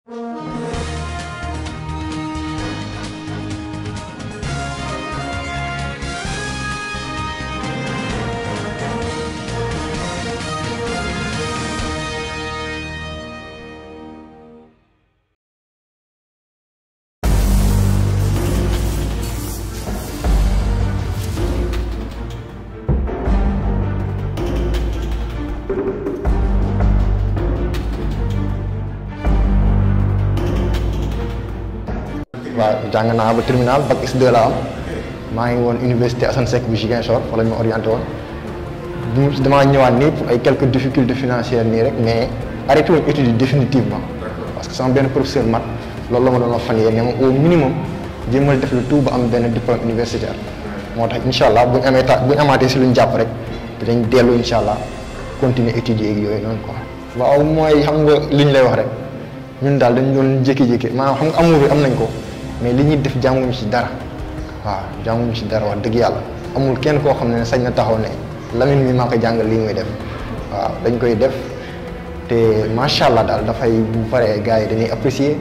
waaw jàng naa ba terminal bac S2 la am maa ngi woon université Assane Seck bu Ziguinchor fa la ñu ma orienté woon bu damaa ñëwaat nii pour ay quelques difficultés financières nii rek mais arrêté woon études yi définitivement parce que sama benn professeur mat loolu la ma doon wax fan yii ne ma au minimum jéemal def le tout ba am benn diplôme universitaire moo tax incha allah bu ñu amee ta bu ñu amaatee si lu ñu jàpp rek dinañ dellu incha allah continuer étudier ak yooyu noonu quoi. waaw mooy xam nga li ñu lay wax rek ñun daal dañ doon jékki-jékki maanaam xam nga amour bi am nañ ko. mais li ñuy def jànguñu ci dara waaw jànguñu ci dara wax dëgg yàlla amul kenn koo xam ne sañ na taxaw ne Lamine mi maa ko jàngal lii muy def waaw dañ koy def te macha allah daal dafay bu paree gars yi dañuy apprécier.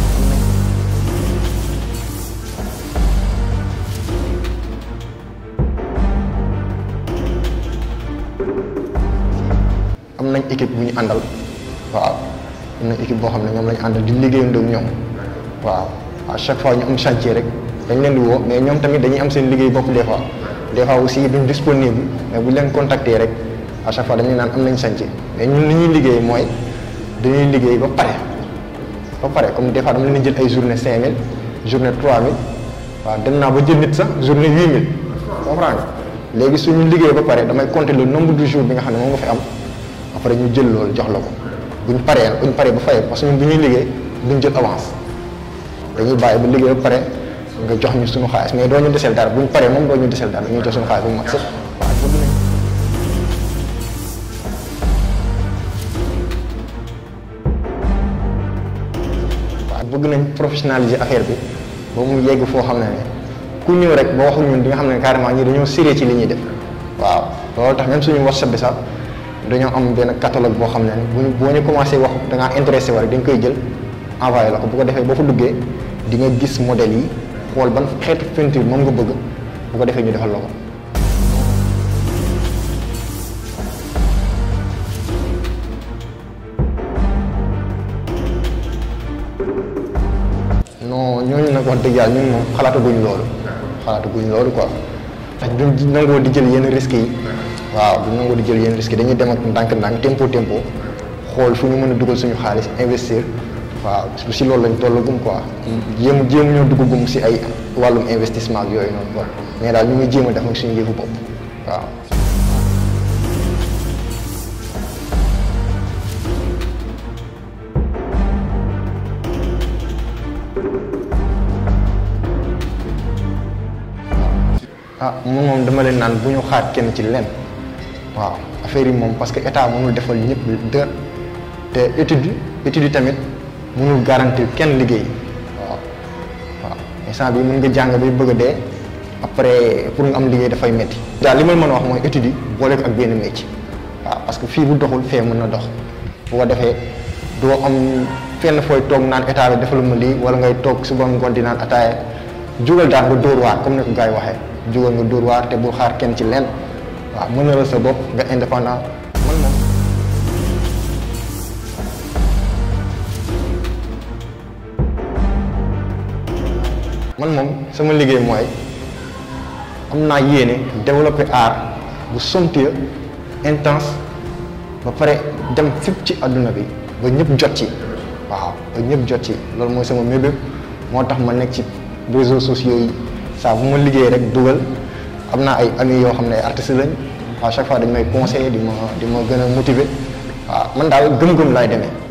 am nañ équipe bu ñu àndal waaw am nañ équipe boo xam ne ñoom lañu àndal di liggéeyandoo ak ñoom waaw. à chaque fois ñu am chantier rek dañ leen di woo mais ñoom tamit dañuy am seen liggéey bopp des fois des fois aussi duñ disponible mais bu leen contacter rek à chaque fois dañuy naan am nañ chantier mais ñun li ñuy liggéey mooy dañuy liggéey ba pare ba pare comme des fois dama leen di jël ay journée 5000 journée 3000 waaw dem naa ba jël nit sax journée 8000 comprends nga léegi suñu liggéey ba pare damay compter le nombre de jours bi nga xam ne moom nga fi am après ñu jël loolu jox la ko buñ paree buñ paree ba fay parce que ñun bu ñuy liggéey duñ jël avance. dañuy bàyyi ba liggéey ba pare nga jox ñu suñu xaalis mais doo ñu desel dara buñ paree moom doo ñu desel dara ñu jox suñu xaalis bu mat sëkk waaw bëgg nañ waaw bëgg nañ professionnaliser affaire bi ba mu yegg foo xam ne ne ku ñëw rek ba waxu ñun di nga xam ne carrément ñi dañoo sérieux ci li ñuy def waaw loolu tax même suñu WhatsApp bi sax dañoo am benn catalogue boo xam ne ne buñu boo ñu commencé wax da ngaa intéressé wa rek dañ koy jël envoyé la ko bu ko defee boo fa duggee di nga gis modèle yi xool ban xeetu peinture moom nga bëgg bu ko defee ñu defal la ko. non ñooñu nag wax dëgg yàlla ñun moom xalaataguñ loolu xalaataguñ loolu quoi ndax duñ nangoo di jël yenn risques yi waaw duñ nangoo di jël yenn risques yi dañuy dem ak ndànk-ndànk tempo tempo xool fu ñu mën a dugal suñu xaalis investir. waaw si loolu lañ tollagum quoi jéem jéem ñoo duggagum si ay wàllum investissement ak yooyu noonu quoi mais daal ñu ngi jéem a def nag suñu yëfu bopp waaw. ah moom moom dama leen naan bu ñu xaar kenn ci leen waaw affaire yi moom parce que état mënul defal ñëpp dër te étude étude yi tamit. mënul garantir kenn liggéey waaw waaw instant bi mën nga jàng bay bëgg a dee après pour nga am liggéey dafay métti. daal li ma mën a wax mooy étude yi boole ko ak benn métier waaw parce que fii bu doxul fee mën na dox bu ko defee doo am fenn fooy toog naan état bi defal ma lii wala ngay toog suba ngoon di naan ataaya jugal daal nga dóor waar comme ni ko gars yi waxee jugal nga dóor waar te bul xaar kenn ci lenn waaw mën na la sa bopp nga indépendant man moom. man moom sama liggéey mooy am naa yéene développer art bu somptueux intense ba pare dem fépp ci àdduna bi ba ñëpp jot ci waaw ba ñëpp jot ci loolu mooy sama mébét moo tax ma nekk ci réseaux sociaux yi saa bu ma liggéey rek dugal am naa ay amis yoo xam ne ay artistes lañ à chaque fois dañ may conseiller di ma di ma gën a motiver waaw man daal gëm-gëm laay demee